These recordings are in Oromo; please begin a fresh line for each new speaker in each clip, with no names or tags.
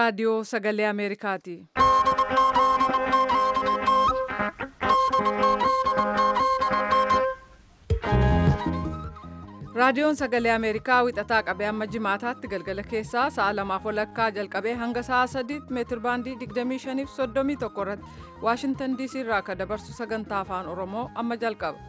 raadiyoo sagalee Ameerikaati. Raadiyoon sagalee Ameerikaa wixataa qabee hamma jimaataatti galgala keessaa sa'a lamaaf walakkaa jalqabee hanga sa'a sadiitti meetir baandii 25 fi 31 irratti Waashintan DC irraa akka dabarsu sagantaa afaan Oromoo amma jalqaba.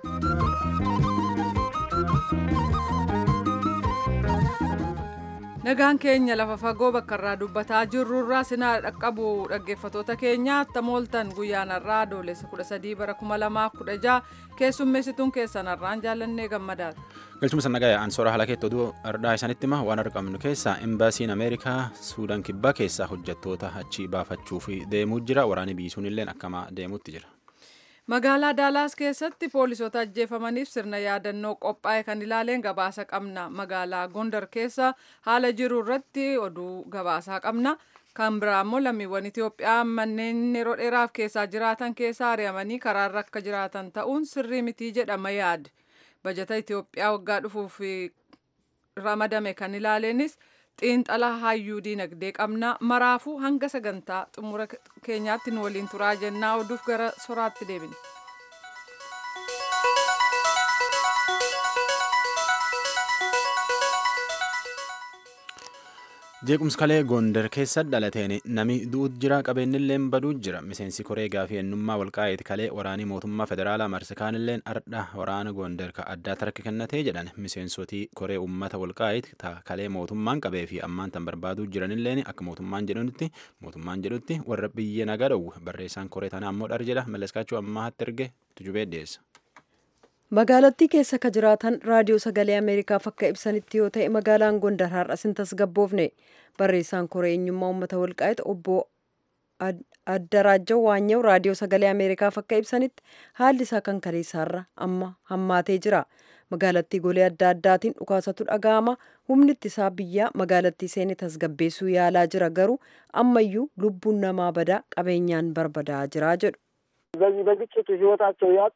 Nagaan keenya lafa fagoo bakka irraa dubbataa jirrurraa sinaa dhaqqabu dhaggeeffatoota keenya tamooltan guyyaan har'aa adoolessa 13 bara 2016 keessummeessituun keessan har'aan jaallannee gammadaati.
Galchuma sannagaa ansoora haala keetti oduu ardhaa isaanitti hima waan argamnu keessaa imbaasiin Ameerikaa Suudaan kibbaa keessaa hojjettoota achii baafachuuf deemuu jira waraanni biisuun illee akkama deemuutti jira.
Magaalaa Daalaas keessatti poolisoota ajjeefamaniif sirna yaadannoo qophaa'e kan ilaaleen gabaasa qabna. Magaalaa Gondar keessa haala jiru irratti oduu gabaasaa qabna. Kan biraa immoo lammiiwwan Itoophiyaa manneen yeroo dheeraaf keessaa jiraatan keessa ari'amanii karaarra akka jiraatan ta'uun sirrii mitii jedhama yaad. Bajata Itoophiyaa waggaa dhufuuf ramadame kan ilaaleenis xiinxala hayyuu diinagdee qabna maraafuu hanga sagantaa xumura keenyaatti nu waliin turaa jennaa oduuf gara soraatti deebina.
jeequmsi kalee gondar keessa dhalateen nami du'ut jira qabeenyilleen baduu jira miseensi koree gaafii ennummaa walqaa'eeti kalee waraanii mootummaa federaalaa marsikaanilleen ardha waraana gondar ka addaa tarka kennatee jedhan miseensotii koree ummata walqaa'eeti ta kalee mootummaan qabee fi ammaan tan barbaaduu jiranilleen akka mootummaan jedhutti mootummaan jedhutti warra biyya nagaa dhowwu barreessaan koree tanaa ammoo dhar jedha malleskaachuu ammaatti erge tujubee dhiyeessa.
magaalattii keessa ka jiraatan raadiyoo sagalee ameerikaaf akka ibsanitti yoo ta'e magaalaan gondar har'as hin tasgabboofne barreessaan koree eenyummaa uummata walqaa'eeti obbo addaraajjaw waanyew raadiyoo sagalee ameerikaaf akka ibsanitti haalli isaa kan kaleessaarra amma hammaatee jira magaalattii golee adda addaatiin dhukaasatu dhaga'ama humni ittisaa biyyaa magaalattii seene tasgabbeessuu yaalaa jira garuu ammayyuu lubbuun namaa badaa qabeenyaan barbadaa jira jedhu.
በዚህ በግጭቱ ህይወታቸው ያጡ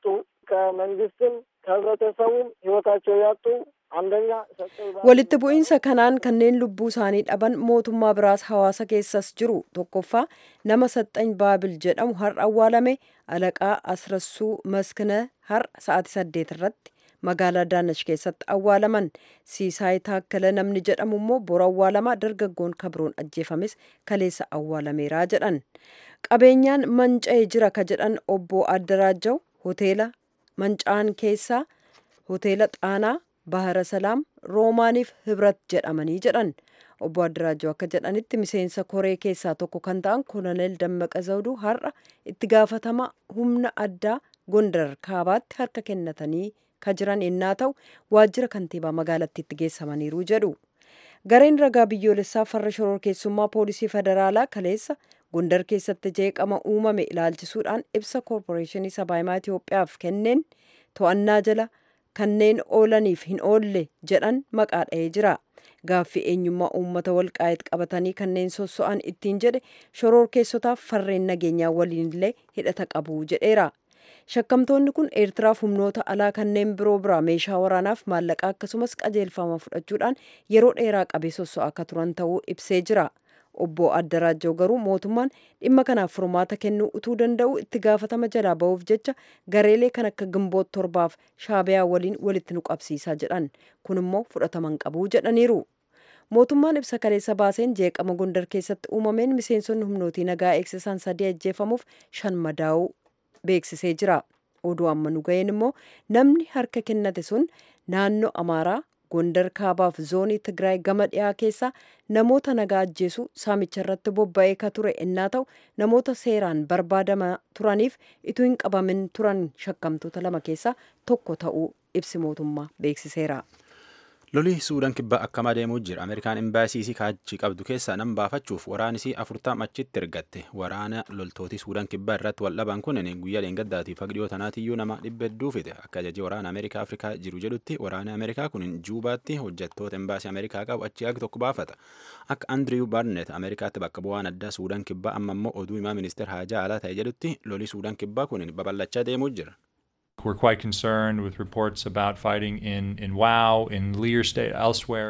ከመንግስትም ከህብረተሰቡም ህይወታቸው ያጡ አንደኛ
walitti bu'iinsa kanaan kanneen lubbuu isaanii dhaban mootummaa biraas hawaasa keessas jiru tokkoffaa nama saxxany baabil jedhamu har'a awwaalame alaqaa asrassuu maskina har'a sa'aatii saddeet irratti magaalaa daanash keessatti awwaalaman siisaay taakkala namni jedhamu immoo bora awwaalamaa dargaggoon kabroon ajjeefames kaleessa awwaalameeraa jedhan qabeenyaan manca'ee jira ka jedhan obbo addaraajjaw hoteela manca'an keessaa hoteela xaanaa bahara salaam roomaaniif hibrat jedhamanii jedhan obbo addaraajjaw akka jedhanitti miseensa koree keessaa tokko kan ta'an koloneel dammaqa zawduu har'a itti gaafatama humna addaa gondar kaabaatti harka kennatanii ka jiran ennaa ta'u waajjira kantiibaa magaalattiitti geessamaniiru jedhu gareen ragaa biyyoolessaa farra shororkeessummaa poolisii federaalaa kaleessa gondar keessatti jeeqama uumame ilaalchisuudhaan ibsa koorporeeshinii sabaahimaa Itoophiyaaf kenneen to'annaa jala kanneen oolaniif hin oolle jedhan maqaa dha'ee jira. Gaaffii eenyummaa uummata walqaa'eet qabatanii kanneen sosso'an ittiin jedhe shororkeessotaaf farreen nageenyaa waliinillee hidhata qabu jedheera. Shakkamtoonni kun Eertiraaf humnoota alaa kanneen biroo biraa meeshaa waraanaaf maallaqaa akkasumas qajeelfama fudhachuudhaan yeroo dheeraa qabee sosso'aa akka turan ta'uu ibsee jira. obbo addaraajjaw garuu mootummaan dhimma kanaaf furmaata kennuu utuu danda'u itti gaafatama jalaa ba'uuf jecha gareelee kan akka gimboot torbaaf shaabiyaa waliin walitti nu qabsiisaa jedhan kun immoo fudhataman qabuu jedhaniiru. mootummaan ibsa kaleessa baaseen jeeqama gondar keessatti uumameen miseensonni humnootii nagaa eegsisan sadii ajjeefamuuf shan madaa'uu beeksisee jira. oduu amma nu ga'een immoo namni harka kennate sun naannoo amaaraa gondar kaabaaf zoonii tigraay gama dhiyaa keessaa namoota nagaa ajjeesuu saamicha irratti bobba'ee ka ture ennaa ta'u namoota seeraan barbaadamaa turaniif ituu hin qabamin turan shakkamtoota lama keessaa tokko ta'uu ibsi mootummaa beeksiseera.
lolii suudaan kibbaa akkamaa deemuu jira ameerikaan imbaasiisii kaachii qabdu keessaa nam baafachuuf waraanisii afurtam achitti ergatte waraana loltootii suudaan kibbaa irratti wal dhaban kun guyyaa leengaddaatiif haqdhiyoo tanaatiyyuu nama dhibba hedduu fide akka ajajii waraana ameerikaa afrikaa jiru jedhutti waraana ameerikaa kun juubaatti hojjettoota imbaasii ameerikaa qabu achi haqi tokko baafata akka andriyu barnet ameerikaatti bakka bu'aan addaa suudaan kibbaa amma immoo oduu himaa ministeer haajaa alaa ta'e jedhutti lolii suudaan kibbaa kun babal'achaa deemuu jira.
We're quite concerned with reports about fighting in, in Wau, in Lear State, elsewhere.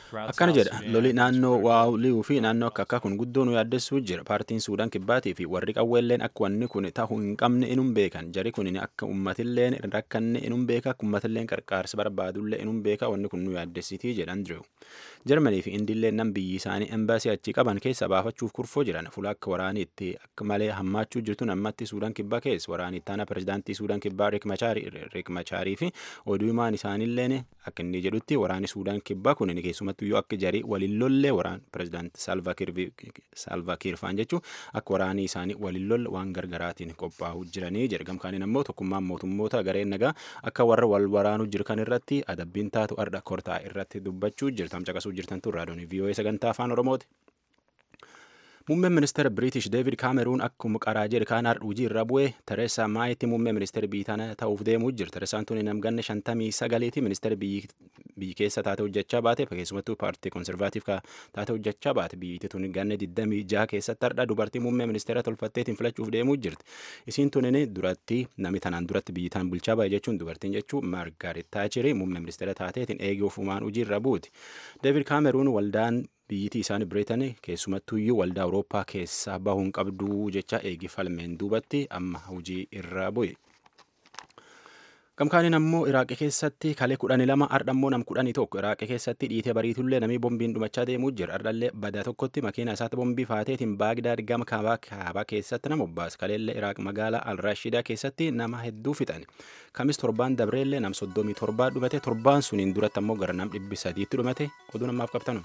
akkana jedha loli naannoo waawliuu fi naannoo akka akka kun guddoo nu yaaddessuu jira paartiin suudaan kibbaatii fi warri qawweelleen akka wanni kun ta'uu hin qabne inum beekan jari kun akka ummatilleen rakkanne inum beeka akka ummatilleen qarqaarsa barbaadullee inum beeka wanni kun nu yaaddessitii jedha andrew jarmanii fi indiilleen nam biyyi isaanii embaasii achii qaban keessa baafachuuf kurfoo jiran fuula akka waraanii itti akka malee hammaachuu jirtu ammatti suudaan kibbaa keessa waraanii ittaana pirezidaantii suudaan kibbaa riik machaarii fi oduu himaan isaaniilleen akka inni jedhutti waraani suudaan kibbaa kun keessumattuu yoo akka jarii waliin lollee waraan pirezidaanti saalvaakiir faan jechuun akka waraanii isaanii waliin lolle waan gargaraatiin qophaa'uu jiranii jedha gamkaaniin ammoo tokkummaan mootummoota gareen nagaa akka warra wal waraanuu jirkan irratti adabbiin taatu arda kortaa irratti dubbachuu jirtam caqasuu jirtan tun raadiyoon vii'oo'ee sagantaa afaan oromooti. Muummeen ministeera Biriitish Deevid Kaameruun akkuma qaraa jedhe kaan hojii irra bu'ee Tereesaa Maayitti muummee ministeera biyyi tana ta'uuf deemuu jira. Tereesaan tun namganne shantamii sagaleeti ministeera biyyi keessa taate hojjechaa baate keessumattuu paartii konservaatiif taate hojjechaa baate biyyi tun ganne digdamii jaha keessatti hardha dubartii muummee ministeera tolfatteetiin filachuuf deemuu jirti. Isiin tun duratti namni tanaan duratti biyyi tan bulchaa baay'ee jechuun dubartiin jechuun Maargaaret Taachirii muummee ministeera taateetiin eegee ofumaan hojii irra buuti. Deevid Kaameruun waldaan biyyittii isaanii bireetan keessumattuuyyuu waldaa awurooppaa keessaa bahuun qabduu jecha eegi falmeen duubatti amma hojii irra bu'e. Gamkaaniin ammoo Iraaqii keessatti kalee kudhanii lama ardhammoo nam kudhanii tokko Iraaqii keessatti dhiitee bariitullee namii bombiin dhumachaa deemuu jira. Ardhallee badaa tokkotti makiina isaatti bombii faateetiin Baagdaad gama kaabaa kaabaa keessatti nama obbaas. Kaleellee Iraaq magaalaa Al-Rashidaa keessatti nama hedduu fixan. Kamis torbaan dabreellee nam soddomii torbaa dhumate torbaan suniin duratti ammoo gara nam dhibbi sadiitti dhumate oduu namaaf qabtanu.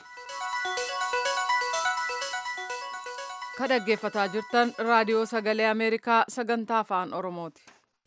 ka dhaggeeffataa jirtan raadiyoo sagalee ameerikaa sagantaa afaan oromooti.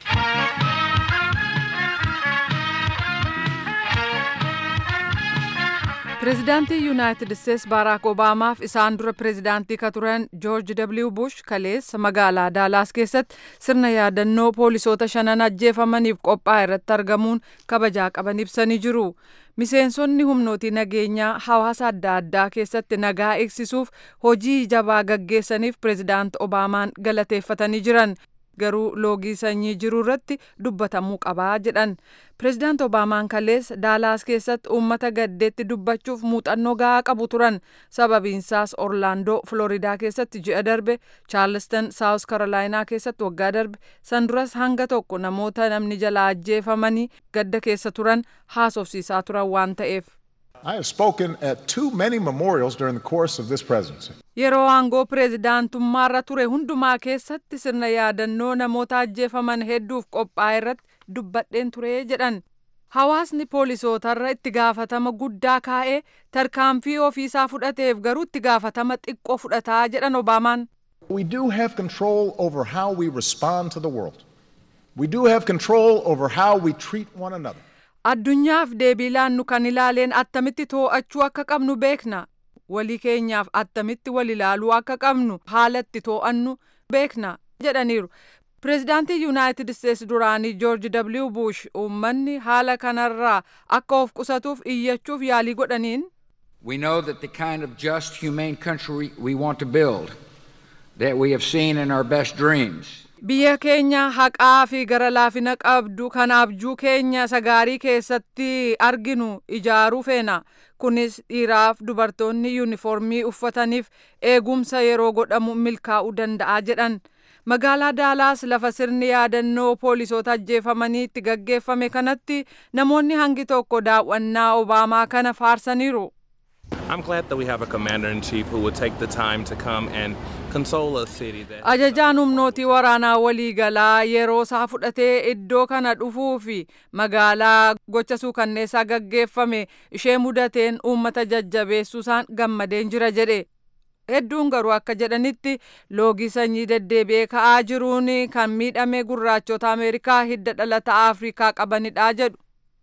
pireezidaantii yuunaayitid isteets baaraak obaamaaf isaan dura pireezidaantii ka turan joorji w bush kaleessa magaalaa daalaas keessatti sirna yaadannoo poolisoota shanan ajjeefamaniif qophaa'e irratti argamuun kabajaa qaban ibsanii jiru. miseensonni humnootii nageenyaa hawaasa adda addaa keessatti nagaa eegsisuuf hojii jabaa gaggeessaniif pireezidaant obaamaan galateeffatanii jiran garuu loogii sanyii jiru irratti dubbatamuu qabaa jedhan pireezidaant obaamaan kaleessa daalaas keessatti uummata gaddeetti dubbachuuf muuxannoo gahaa qabu turan sababiinsaas orlaandoo floridaa keessatti ji'a darbe chaarlston saawus karolaayinaa keessatti waggaa darbe sanduras hanga tokko namoota namni jalaa ajjeefamanii gadda keessa turan haasofsiisaa turan waan ta'eef.
I have spoken at too many memorials during the course of this presidency.
Yeroo aangoo pireezidaantummaarra ture hundumaa keessatti sirna yaadannoo namoota ajjeefaman hedduuf qophaa'e irratti dubbadheen ture jedhan. Hawaasni poolisootarra itti gaafatama guddaa kaa'ee tarkaanfii ofiisaa fudhateef garuu itti gaafatama xiqqoo fudhataa jedhan Obaamaan.
We do have control over how we respond to the world. We do have control over how we treat one another.
Addunyaaf deebii laannu kan ilaaleen attamitti too'achuu akka qabnu beekna. Walii keenyaaf attamitti wal ilaaluu akka qabnu haala itti too'annu beekna jedhaniiru. Pireezidaantii Yuunaayitid Isteets duraanii Joorji W. Bush uummanni haala kanarraa akka of qusatuuf iyyachuuf yaalii godhaniin.
We know that the kind of just, humane country we want to build, that we have seen in our best dreams,
Biyya keenya haqaa fi gara laafina qabdu kan abjuu keenya sagaarii keessatti arginu ijaaruu feena. Kunis dhiiraaf dubartoonni yuunifoormii uffataniif eegumsa yeroo godhamu milkaa'uu danda'a jedhan. Magaalaa Daalaas lafa sirni yaadannoo poolisoota ajjeefamanii itti gaggeeffame kanatti namoonni hangi tokko daawwannaa Obaamaa kana faarsaniiru.
I'm glad that we have a commander in chief who will take the time to come and console a city that.
Ajajaan humnootii waraanaa waliigalaa yeroo isaa fudhatee iddoo kana dhufuu fi magaalaa gocha suukanneessaa gaggeeffame ishee mudateen uummata jajjabeessuusaan gammadeen jira jedhe. Hedduun garuu akka jedhanitti loogii sanyii deddeebi'ee ka'aa jiruun kan miidhame gurraachota Ameerikaa hidda dhalata Afrikaa qabanidha jedhu.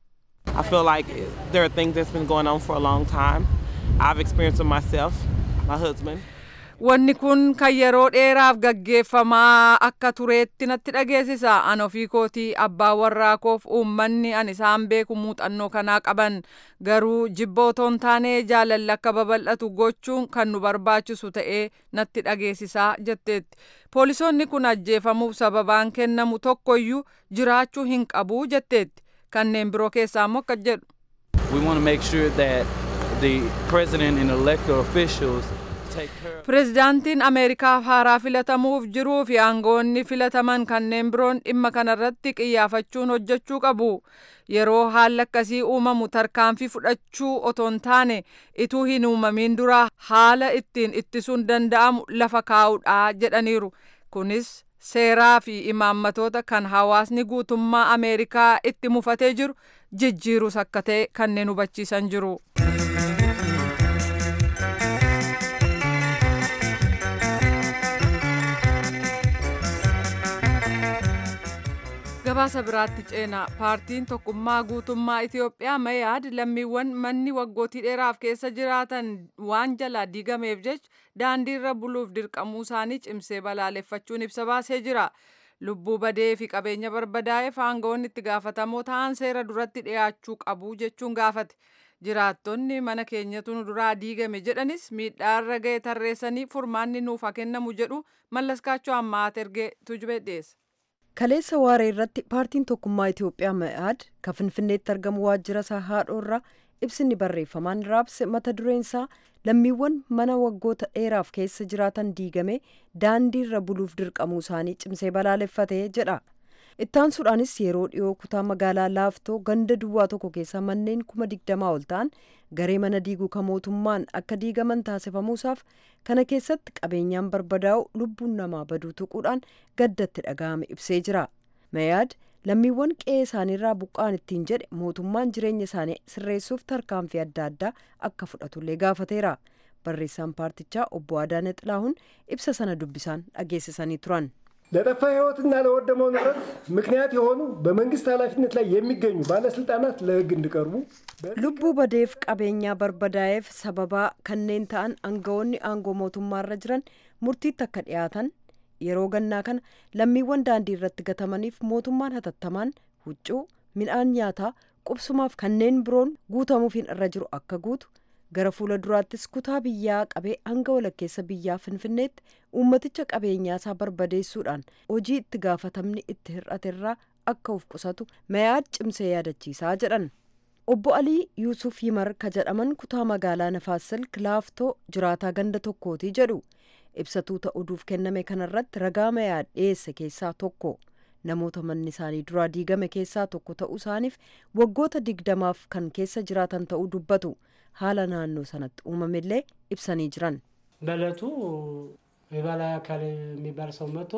I feel like there are things that's been going on for a long time. I've experienced it myself, my husband.
Wanni kun kan yeroo dheeraaf gaggeeffamaa akka tureetti natti dhageessisa. An ofii kootii abbaa warraa koof uummanni an isaan beeku muuxannoo kanaa qaban. Garuu jibba otoo hin taane jaalalli akka babal'atu gochuun kan nu barbaachisu ta'ee natti dhageessisaa jetteetti. Poolisoonni kun ajjeefamuuf sababaan kennamu tokkoyyuu jiraachuu hin qabu jetteetti. Kanneen biroo keessaa immoo akka jedhu.
We want to make sure that
the president and elected officials take care of
Pireezidaantiin Ameerikaaf haaraa filatamuuf jiruu fi aangoonni filataman kanneen biroon dhimma kanarratti qiyyaafachuun hojjechuu qabu. Yeroo haalli akkasii uumamu tarkaanfii fudhachuu otoo hin taane ituu hin uumamin dura haala ittiin ittisuun danda'amu lafa kaa'uudha jedhaniiru. Kunis seeraa fi imaammatoota kan hawaasni guutummaa Ameerikaa itti mufatee jiru jijjiirus akka ta'e kanneen hubachiisan jiru. gabaasa biraatti ceenaa paartiin tokkummaa guutummaa itiyoophiyaa mayaad lammiiwwan manni waggootii dheeraaf keessa jiraatan waan jalaa diigameef jecha daandiirra buluuf dirqamuu isaanii cimsee balaaleffachuun ibsa baasee jira lubbuu badee fi qabeenya barbadaa'eef aangawoonni itti gaafatamoo ta'an seera duratti dhiyaachuu qabu jechuun gaafate jiraattonni mana keenyatu nu duraa diigame jedhanis miidhaarra ga'e tarreessanii furmaanni nuuf haa kennamu jedhu mallaskaachoo ammaat ergee tujubee dhiyeessa.
kaleessa waaree irratti paartiin tokkummaa itiyoophiyaa ma'aad kan finfinneetti argamu waajjira isaa haadhoorraa ibsinni barreeffamaan raabse mata dureen isaa lammiiwwan mana waggoota dheeraaf keessa jiraatan diigame daandiirra buluuf dirqamuu isaanii cimsee balaaleffatee jedha ittaansuudhaanis yeroo dhiyoo kutaa magaalaa laaftoo ganda duwwaa tokko keessa manneen kuma digdamaa ol ta'an garee mana diiguu kan mootummaan akka diigaman taasifamuusaaf kana keessatti qabeenyaan barbadaa'u lubbuun namaa baduu tuquudhaan gaddatti dhaga'ame ibsee jira mayaad lammiiwwan qe'ee isaaniirraa buqqaan ittiin jedhe mootummaan jireenya isaanii sirreessuuf tarkaanfii adda addaa akka fudhatullee gaafateera barreessaan paartichaa obbo Adaane Xilaahun ibsa sana dubbisaan dhageessisanii turan.
ለጠፋ ሕይወትና ለወደመው ንብረት ምክንያት የሆኑ በመንግስት ኃላፊነት ላይ የሚገኙ ባለስልጣናት ለሕግ እንዲቀርቡ
lubbuu badeef qabeenyaa barbadaa'eef sababaa kanneen ta'an aangawoonni aangoo mootummaarra jiran murtiitti akka dhiyaatan yeroo gannaa kana lammiiwwan daandii irratti gatamaniif mootummaan hatattamaan huccuu midhaan nyaataa qubsumaaf kanneen biroon guutamuufiin irra jiru akka guutu gara fuula duraattis kutaa biyyaa qabee hanga walakkeessa biyyaa finfinneetti uummaticha qabeenyaa isaa barbadeessuudhaan hojii itti gaafatamni itti hir'aterraa akka of qusatu mayaad cimsee yaadachiisaa jedhan obbo alii yuusuf yimar ka jedhaman kutaa magaalaa nafaasil kilaaftoo jiraataa ganda tokkooti jedhu ibsatuu ta'uudhuuf kenname kanarratti ragaa mayaad dhiyeesse keessaa tokko namoota manni isaanii duraa diigame keessaa tokko ta'uu isaaniif waggoota digdamaaf kan keessa jiraatan ta'uu dubbatu haala naannoo sanatti uumamellee ibsanii jiran
በእለቱ የበላይ አካል የሚባል ሰው መጥቶ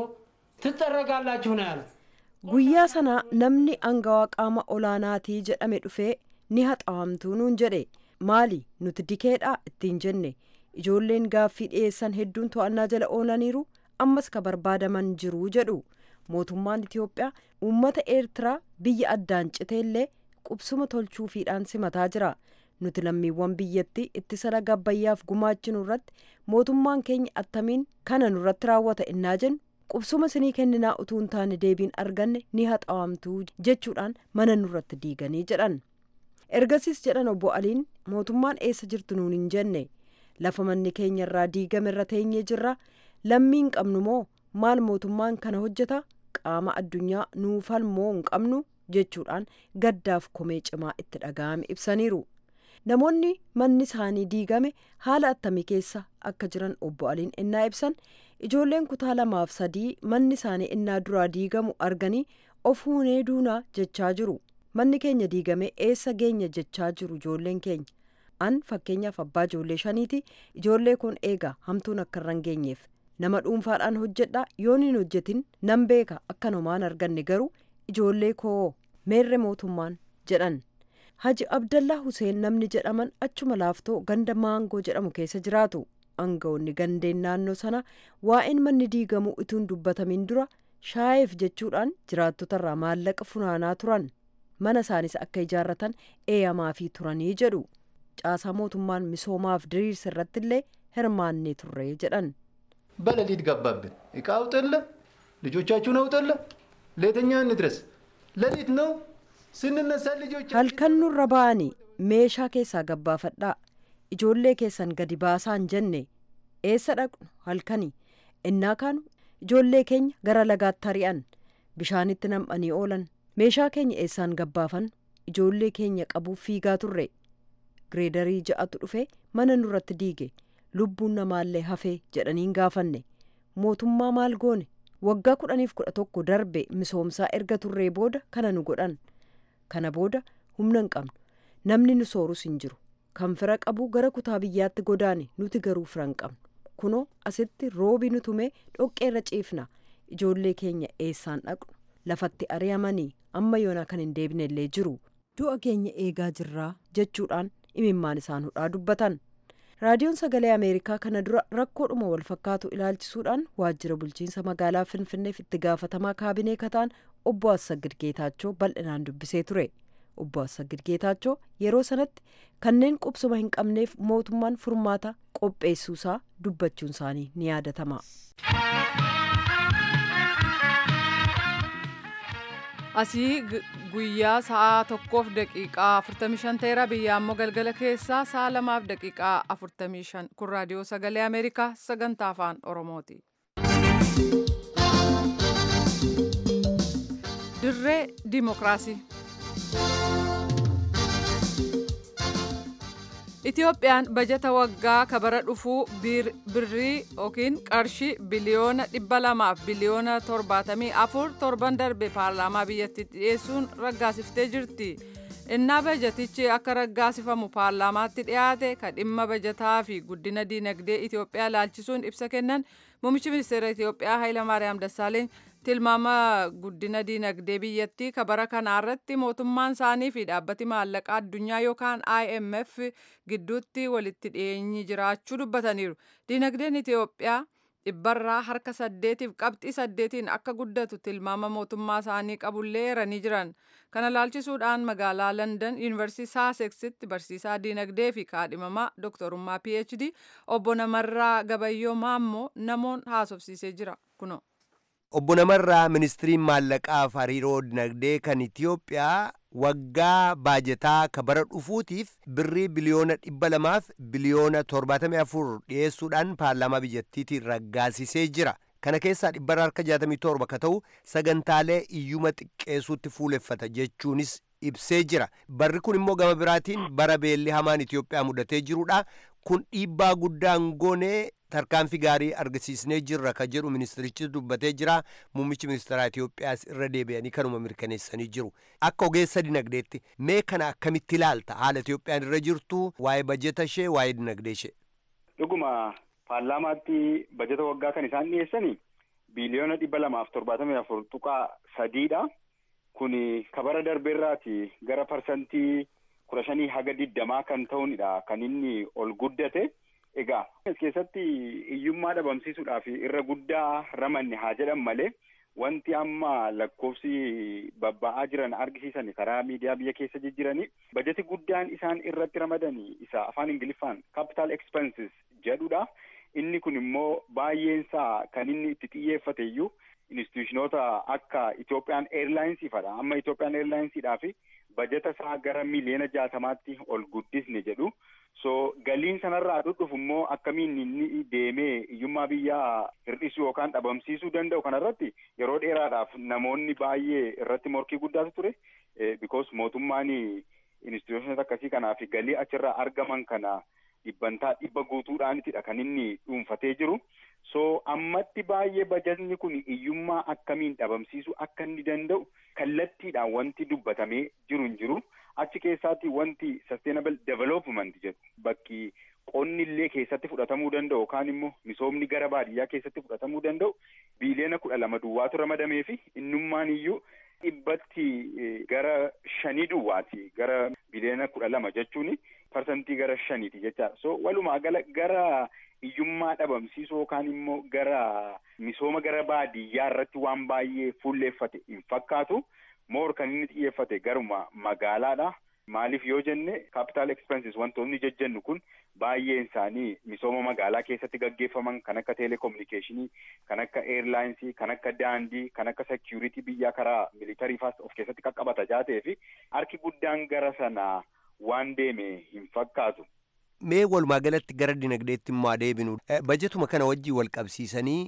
ትጠረጋላችሁ ነው ያለው።
guyyaa sana namni angawaa qaama olaanaatii jedhame dhufee ni haxaawamtuu nuun jedhe maali nuti dikeedha ittiin jenne ijoolleen gaaffii dhiyeessan hedduun to'annaa jala oolaniiru ammas ka barbaadaman jiruu jedhu mootummaan itiyoophiyaa uummata eertiraa biyya addaan citeellee qubsuma tolchuufiidhaan simataa jira nuti lammiiwwan biyyattii ittisa laga abbayyaaf gumaachinu irratti mootummaan keenya attamiin kana nurratti raawwata innaa jennu qubsuma sinii kenninaa utuu hin taane deebiin arganne ni haxaawamtuu jechuudhaan mana nurratti diiganii jedhan ergasiis jedhan obbo aliin mootummaan eessa jirtu nuun hin jenne lafa manni keenya irraa diigame irra teenyee jirra lammiin qabnu moo maal mootummaan kana hojjeta qaama addunyaa nuufal moo hin qabnu jechuudhaan gaddaaf komee cimaa itti dhaga'ame ibsaniiru namoonni manni isaanii diigame haala attamii keessa akka jiran obbo aliin innaa ibsan ijoolleen kutaa lamaaf sadii manni isaanii innaa duraa diigamu arganii of huunee duunaa jechaa jiru manni keenya diigame eessa geenya jechaa jiru ijoolleen keenya an fakkeenyaaf abbaa ijoollee shaniiti ijoollee kun eega hamtuun akka irra hin geenyeef nama dhuunfaadhaan hojjedha yoon hin hojjetin nan beeka akka nomaan arganne garuu ijoollee koo meerre mootummaan jedhan haji abdallaa huseen namni jedhaman achuma laaftoo ganda maangoo jedhamu keessa jiraatu aangawoonni gandeen naannoo sana waa'een manni diigamuu ituun dubbatamin dura shaayeef jechuudhaan jiraattotarraa maallaqa funaanaa turan mana isaanis akka ijaarratan eeyamaafii turanii jedhu caasaa mootummaan misoomaaf diriirsa irratti illee hirmaannee turre jedhan
በሌሊት ገባብን። እቃ አውጥለ ልጆቻችሁን አውጥለ ለየትኛ እንድረስ? ሌሊት ነው ስንነሳ ልጆች
halkan nurra ba'anii meeshaa keessaa gabbaafadhaa ijoollee keessan gadi baasaan jenne eessa dhaqnu halkanii innaa kaanu ijoollee keenya gara lagaatti ari'an bishaanitti nam'anii oolan meeshaa keenya eessaan gabbaafan ijoollee keenya qabuuf fiigaa turre gireedarii ja'atu dhufe mana nurratti diige lubbuun namaallee hafee jedhaniin gaafanne mootummaa maal goone waggaa kudhaniif kudha tokko darbe misoomsaa erga turree booda kana nu godhan kana booda humna hin qabnu namni nu soorus hin jiru kan fira qabu gara kutaa biyyaatti godaane nuti garuu fira hin qabnu kunoo asitti roobi nu tumee dhoqqeerra ciifna ijoollee keenya eessaan dhaqnu lafatti ari'amanii amma yoonaa kan hin deebine illee jiru du'a keenya eegaa jirraa jechuudhaan imimmaan isaan hudhaa dubbatan raadiyoon sagalee ameerikaa kana dura rakkoodhuma wal fakkaatu ilaalchisuudhaan waajjira bulchiinsa magaalaa finfinneef itti gaafatamaa kaabinee kataan obbo Assagid Geetaachoo bal'inaan dubbisee ture obbo Assagid Geetaachoo yeroo sanatti kanneen qubsuma hin qabneef mootummaan furmaata qopheessuusaa dubbachuun isaanii ni yaadatama.
asii guyyaa sa'a tokkoof daqiiqaa 45 ta'eera biyya ammoo galgala keessaa sa'a lamaaf daqiiqaa 45 kun raadiyoo sagalee ameerikaa sagantaa afaan oromooti. dirree dimokiraasii. Itiyoophiyaan bajata waggaa kabara dhufuu birrii yookiin qarshii biliyoona dhibba lamaaf biliyoona torbaatamii afur torban darbe paarlaamaa biyyattii dhiyeessuun raggaasiftee jirti. Innaa bajatichi akka raggaasifamu paarlaamaatti dhiyaate ka dhimma bajataa fi guddina diinagdee Itiyoophiyaa laalchisuun ibsa kennan muummichi ministeera Itiyoophiyaa Hayilamaariyaam Dassaaleeny tilmaama guddina diinagdee biyyattii kabara kanaarratti mootummaan isaanii fi dhaabbati maallaqaa addunyaa yookaan IMF gidduutti walitti dhiyeenyi jiraachuu dubbataniiru. Diinagdeen Itiyoophiyaa dhibbarraa harka saddeetiif qabxii saddeetiin akka guddatu tilmaama mootummaa isaanii qabullee eeranii jiran. Kana laalchisuudhaan magaalaa London Yuunivarsiitii Saaseksitti barsiisaa diinagdee fi kaadhimamaa dooktorummaa PhD obbo Namarraa Gabayyoo Maammoo namoon haasofsiisee jira. Kunoo.
Obbo Namarraa ministiriin maallaqaaf hariiroo dinagdee kan Itiyoophiyaa waggaa baajetaa ka bara dhufuutiif birrii biliyoona dhibba lamaaf biliyoona torbaatamii afur dhiyeessuudhaan paarlaamaa biyyattiitiin raggaasisee jira. Kana keessaa dhibbarra harka jaatamii torba ka ta'u sagantaalee iyyuma xiqqeessuutti fuuleffata jechuunis ibsee jira. Barri kun immoo gama biraatiin bara beelli hamaan Itiyoophiyaa mudatee jirudha. Kun dhiibbaa guddaan goonee tarkaanfii gaarii argisiisnee jirra ka jedhu ministirichis dubbatee jira muummichi ministeeraa Itiyoophiyaas irra deebi'anii kanuma mirkaneessanii jiru akka ogeessa dinagdeetti mee kana akkamitti ilaalta haala Itiyoophiyaan irra jirtu waa'ee bajeta ishee waa'ee dinagdee ishee.
Dhuguma paarlaamaatti bajeta waggaa kan isaan dhiyeessanii biiliyoona dhibba lamaaf torbaatamii afur tuqaa sadiidha. Kun kabara darbeerraati gara parsantii kudha shanii haga digdamaa kan ta'uunidha kan inni ol guddate. Egaa as keessatti hiyyummaa dhabamsiisuudhaaf irra guddaa ramanne haa jedhan malee wanti amma lakkoofsi babba'aa jiran argisiisan karaa miidiyaa biyya keessa jijjiiranii bajeti guddaan isaan irratti ramadanii isa afaan ingiliffaan capital expenses jedhudha. Inni kun immoo baay'eensaa kan inni itti xiyyeeffate iyyuu instituushinoota akka Itoophiyaan Airlinesiifadha. Amma Itoophiyaan Airlinesiidhaaf bajeta isaa gara miliyoona jaatamaatti ol guddisne jedhu. So galiin sanarraa dhufu immoo akkamiin inni deemee hiyyummaa biyyaa hir'isuu yookaan dhabamsiisuu danda'u kanarratti yeroo dheeraadhaaf namoonni baay'ee irratti morkii guddaatu ture. Because mootummaan instituushinoota akkasii kanaaf galii achirraa argaman kana dhibbantaa dhibba guutuudhaanitidha kan inni dhuunfatee jiru. So ammatti baay'ee bajatni kun hiyyummaa akkamiin dhabamsiisuu akka inni danda'u kallattiidhaan wanti dubbatamee jiru hin jiru. Achi keessaatti wanti sustainable development jedhu bakki qonni illee keessatti fudhatamuu danda'u yookaan immoo misoomni gara baadiyyaa keessatti fudhatamuu danda'u biiliyoona kudha lama duwwaatu ramadamee fi innummaan iyyuu dhibbatti gara shanii duwwaati gara biiliyoona kudha lama jechuun parsantii gara shaniiti jechaadha. So walumaa gala gara hiyyummaa dhabamsiisuu yookaan immoo gara misooma gara baadiyyaa irratti waan baay'ee fuulleeffate hin fakkaatu. Moor kan inni xiyyeeffate garuma magaalaadha. Maaliif yoo jenne capital expenses wantoonni jejjennu kun baay'een isaanii misooma magaalaa keessatti gaggeeffaman kan akka telekominikeeshinii, kan akka eirlaayinsii, kan akka daandii, kan akka security biyyaa karaa militarii faas of keessatti qaqqabata jaatee fi harki guddaan gara sana waan deeme hin fakkaatu.
Mee walumaa galatti gara dinagdeetti immoo adeebinu bajetuma kana wajjii wal qabsiisanii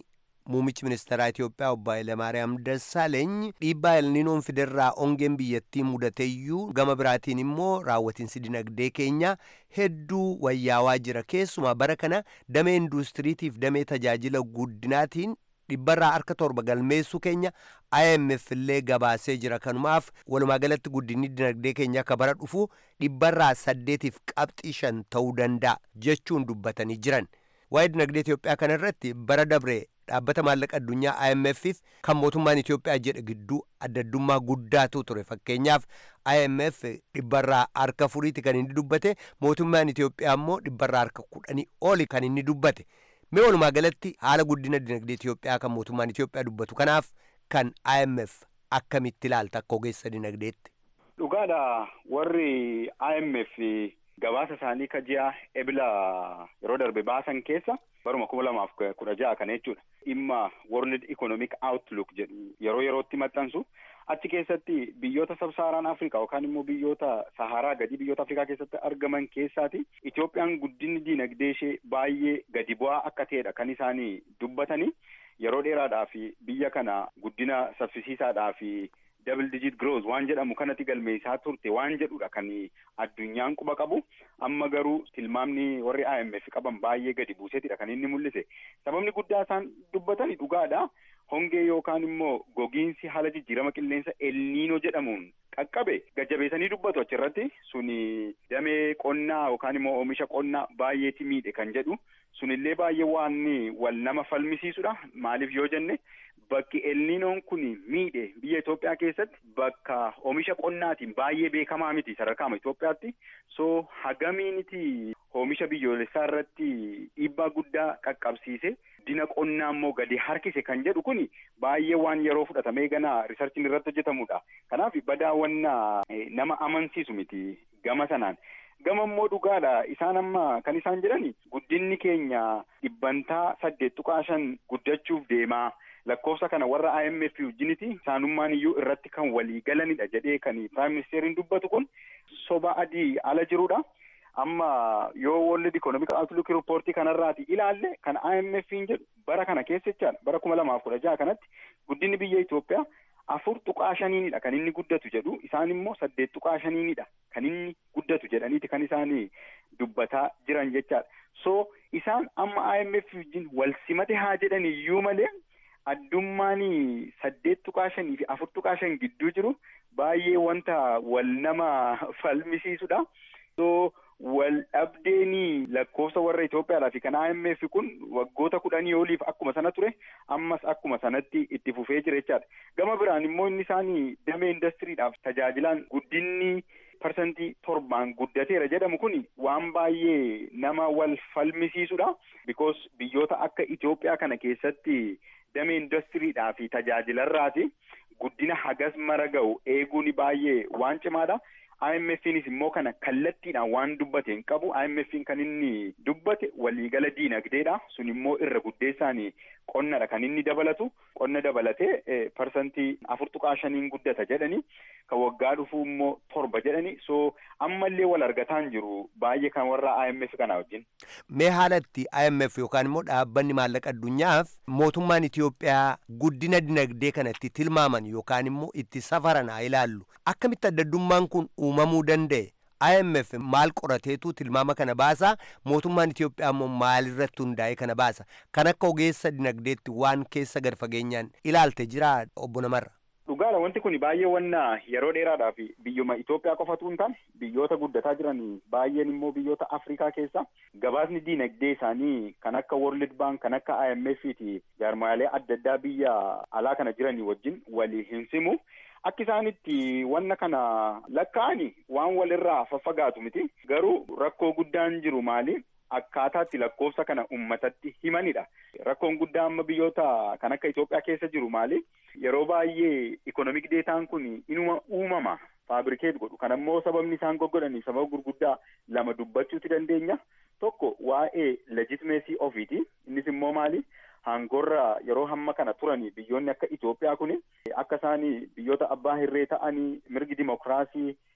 Muumichi ministeeraa Itoophiyaa obbo Hayilamaariyaam Dassaaleeny dhiibbaa elniinoon fiderraa ongeen biyyattii mudateeyyuu gama biraatiin immoo raawwatiinsi dinagdee keenya hedduu wayyaawaa jira. Keessumaa bara kana damee induustiriitiif damee tajaajila guddinaatiin dhibbarraa harka torba galmeessuu keenya IMF illee gabaasee jira. Kanumaaf walumaa galatti guddinni dinagdee keenya akka bara dhufu dhibbarraa saddeetiif qabxii shan ta'uu danda'a jechuun dubbatanii jiran. Waa'ee dinagdee Itoophiyaa kana irratti bara dabree dhaabbata maallaqa addunyaa IMF'if kan mootummaan Itoophiyaa jedhe gidduu addaddummaa guddaatu ture. Fakkeenyaaf IMF dhibbarraa harka afuriiti kan inni dubbate mootummaan Itoophiyaa immoo dhibbarraa harka kudhanii oli kan inni dubbate. Mee walumaa galatti haala guddina dinagdee Itoophiyaa kan mootummaan Itoophiyaa dubbatu kanaaf kan IMF akkamitti ilaalta akka ogeessa dinagdeetti?
Dhugaadha warri IMF gabaasa isaanii ka ji'a ebila yeroo darbe baasan keessa baruma kuma lamaaf kudha ja'a kana jechuudha. Dhimma World Economic Outlook jedhu yeroo yerootti maxxansu achi keessatti biyyoota sabsaaraan Afrikaa yookaan immoo biyyoota Saharaa gadi biyyoota Afrikaa keessatti argaman keessaati Itoophiyaan guddinni diinagdee ishee baay'ee gadi bu'aa akka ta'edha kan isaanii dubbatanii yeroo dheeraadhaaf biyya kana guddina saffisiisaadhaaf double digit growth waan jedhamu kanatti galmeessaa turte waan jedhudha kan addunyaan quba qabu amma garuu tilmaamni warri IMF qaban baay'ee gadi buuseetidha kan inni mul'ise sababni guddaa isaan dubbatani dhugaadha hongee yookaan immoo gogiinsi haala jijjiirama qilleensa elniinoo jedhamuun qaqqabe gajjabeessanii dubbatu achirratti suni damee qonnaa yookaan immoo oomisha qonnaa baay'eeti miidhe kan jedhu sunillee baay'ee waan wal nama falmisiisudha maaliif yoo jenne bakki elniinoon kun miidhe biyya Itoophiyaa keessatti bakka oomisha qonnaatiin baay'ee beekamaa miti sadarkaama Itoophiyaatti so hagamiiniti oomisha biyyoolessaa irratti dhiibbaa guddaa qaqqabsiise dina qonnaa immoo gadi harkise kan jedhu kun baay'ee waan yeroo fudhatamee ganaa riisarchiin irratti hojjetamudha kanaaf badaawwannaa nama amansiisu miti gama sanaan gama immoo dhugaadha isaan amma kan isaan jedhani guddinni keenya dhibbantaa saddeet tuqaa shan guddachuuf deemaa lakkoofsa kana warra IMF wajjiniti isaanummaan iyyuu irratti kan walii galanidha jedhee kan Prime Ministeriin dubbatu kun soba adii ala jirudha. Amma yoo World Economic Outlook Report kanarraati ilaalle kan IMF'n jedhu bara kana keessa jechaadha bara kuma lamaaf kudha jaha kanatti guddinni biyya Itoophiyaa afur tuqaa shaniinidha kan inni guddatu jedhu isaan immoo saddeet tuqaa shaniinidha kan inni guddatu jedhaniiti kan isaan dubbataa jiran jechaadha. So isaan amma IMF wajjin wal simate haa jedhan iyyuu malee addummaan saddeet tuqaa shanii fi afur tuqaa shan gidduu jiru baay'ee wanta wal nama falmisiisudha. So wal dhabdeen lakkoofsa warra Itoophiyaadhaa fi kan IMF kun waggoota kudhanii oliif akkuma sana ture ammas akkuma sanatti itti fufee jira jechaadha. Gama biraan immoo inni isaanii damee indastiriidhaaf tajaajilaan guddinni parsantii torbaan guddateera jedhamu kun waan baay'ee nama wal falmisiisudha. Because biyyoota akka Itoophiyaa kana keessatti damee indastiriidhaa fi tajaajilarraati guddina hagas mara ga'u eeguun baay'ee waan cimaadha. IMF'nis immoo kana kallattiidhaan waan dubbate hin qabu. IMF'n kan inni dubbate waliigala diinagdeedha. Sun immoo irra guddeessaan qonnadha kan inni dabalatu. Qonna dabalatee parsantii afur tuqaa shaniin guddata jedhani. Kan waggaa dhufuu immoo torba jedhani. So ammallee wal argataan jiru baay'ee kan warra IMF kana wajjin.
Mee haalatti IMF yookaan immoo dhaabbanni maallaqa addunyaaf mootummaan Itoophiyaa guddina dinagdee kanatti tilmaaman yookaan immoo itti safaran haa ilaallu. Akkamitti addaddummaan kun uumamuu danda'e? IMF maal qorateetu tilmaama kana baasa mootummaan Itoophiyaa immoo maalirratti hundaa'ee kana baasa kan akka ogeessa dinagdeetti waan keessa gad fageenyaan ilaalte jira obbo Namarra.
Dhugaadha wanti kun baay'ee wanna yeroo dheeraadhaaf biyyuma Itoophiyaa qofatu hin taane biyyoota guddataa jiran baay'een immoo biyyoota Afrikaa keessa gabaasni diinagdee isaanii kan akka World Bank kan akka IMF fi jaarmaalee adda addaa biyya alaa kana jiranii wajjin walii hin simu. Akka isaanitti wanna kana lakkaa'ani waan walirraa faffagaatu miti. Garuu rakkoo guddaan jiru maali? Akkaataatti lakkoofsa kana uummatatti himanidha. Rakkoon guddaa amma biyyoota kan akka Itoophiyaa keessa jiru maali? Yeroo baay'ee ikonomik deetaan kun inuma uumama. Faabirikeet godhu. Kan ammoo sababni isaan goggodhanii sababa gurguddaa lama dubbachuuti dandeenya. Tokko waa'ee legitimeesii ofiiti. Innis immoo maali? Hangorra yeroo hamma kana turanii biyyoonni akka Itoophiyaa kun akka isaan biyyoota abbaa hirree ta'anii mirgi dimokiraasii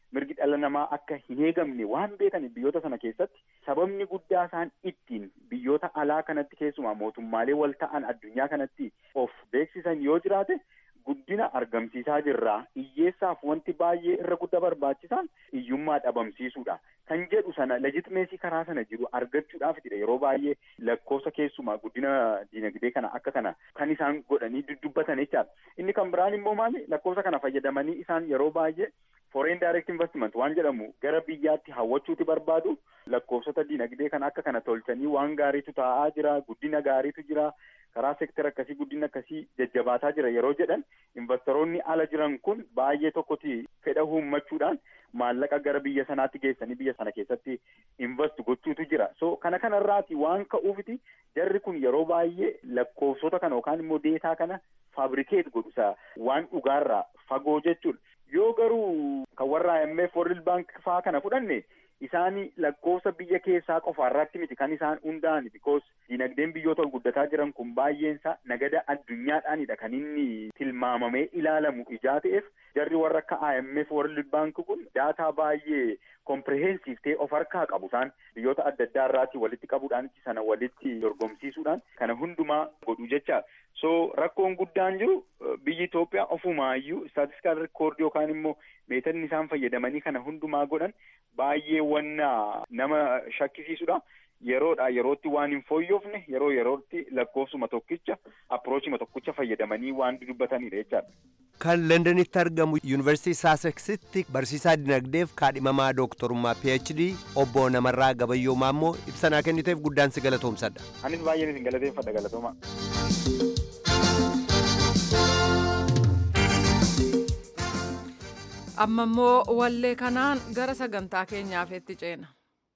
mirgi dhala namaa akka hin eegamne waan beekan biyyoota sana keessatti sababni guddaa isaan ittiin biyyoota alaa kanatti keessumaa mootummaalee wal ta'an addunyaa kanatti of beeksisan yoo jiraate guddina argamsiisaa jirraa hiyyeessaaf wanti baay'ee irra guddaa barbaachisaan hiyyummaa dhabamsiisuudha kan jedhu sana legitimeesii karaa sana jiru argachuudhaafidha yeroo baay'ee lakkoofsa keessumaa guddina dinagdee kana akka kana kan isaan godhanii dubbatan jechaadha inni kan biraan immoo maali lakkoofsa kana fayyadamanii isaan yeroo baay'ee foreign direct investment waan jedhamu gara biyyaatti hawwachuuti barbaadu lakkoofsota dinagdee kana akka kana tolchanii waan gaariitu taa'aa jira guddina gaariitu jira karaa seektara akkasii guddina akkasii jajjabaataa jira yeroo jedhan investoroonni ala jiran kun baay'ee tokkoti fedha uummachuudhaan maallaqa gara biyya sanaatti geessanii biyya sana keessatti invest gochuutu jira so kana kanarraati waan ka'uufiti jarri kun yeroo baay'ee lakkoofsota kana yookaan immoo deetaa kana faabrikeet godhusa waan dhugaarraa fagoo jechuudha yoo garuu kan warra IMF World Bank faa kana fudhanne isaani lakkoofsa biyya keessaa qofaarratti miti kan isaan hundaa'an because dinagdeen biyyoota guddataa jiran kun baay'eensaa nagada addunyaadhaanidha kan inni tilmaamamee ilaalamu ijaa ta'eef jarri warra akka IMF World Bank kun daataa baay'ee kompirehensiif ta'e of harkaa qabu isaan biyyoota adda addaa irraati walitti qabuudhaan sana walitti dorgomsiisuudhaan kana hundumaa godhu jecha so rakkoon guddaan jiru biyyi Itoophiyaa ofumaayyuu istaatistiikaal rikoordii yookaan immoo meetanni isaan fayyadamanii kana hundumaa godhan baay'ee wanna nama shakkisiisudha. yeroodha yerootti waan hin fooyyofne yeroo yerootti lakkoofsuma tokkicha approachima tokkicha fayyadamanii waan dubbatanidha jechaadha.
kan londanitti argamu yuunivarsiitii saaseksitti barsiisaa dinagdeef kaadhimamaa dooktorummaa phd obbo namarraa gabayyoomaa immoo ibsanaa kenniteef guddaan si galatoomsadha.
anis baay'een isin galateeffadha galatooma.
amma immoo wallee kanaan gara sagantaa keenyaaf itti ceena.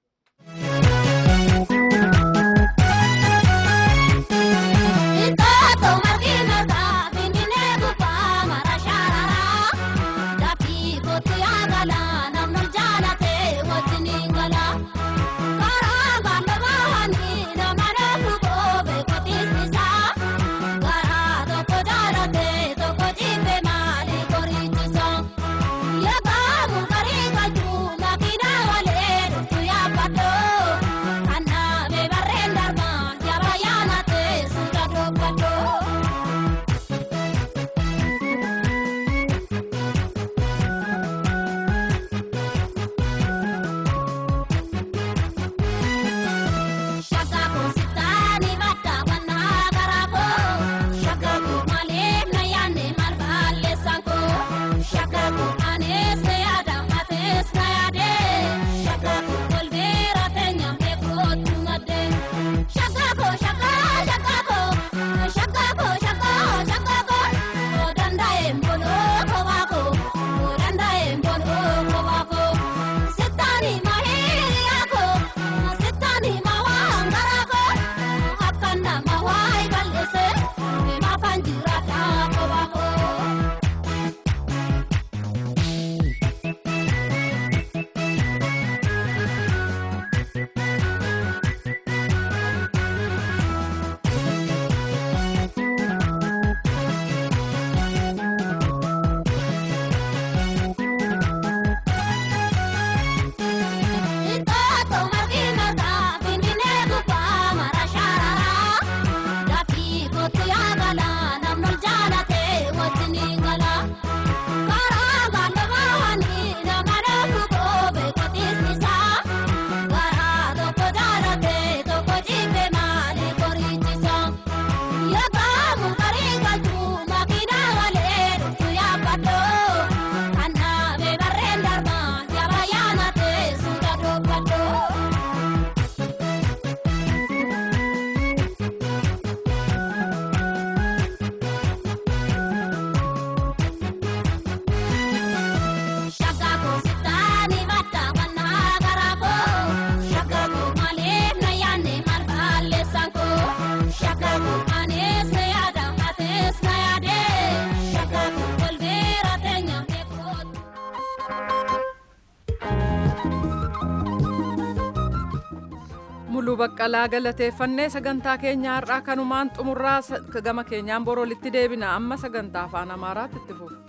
muluu baqqalaa galateeffannee sagantaa keenya har'aa kanumaan xumurraa gama keenyaan borolitti deebina amma sagantaa afaan amaaraatti itti fufu.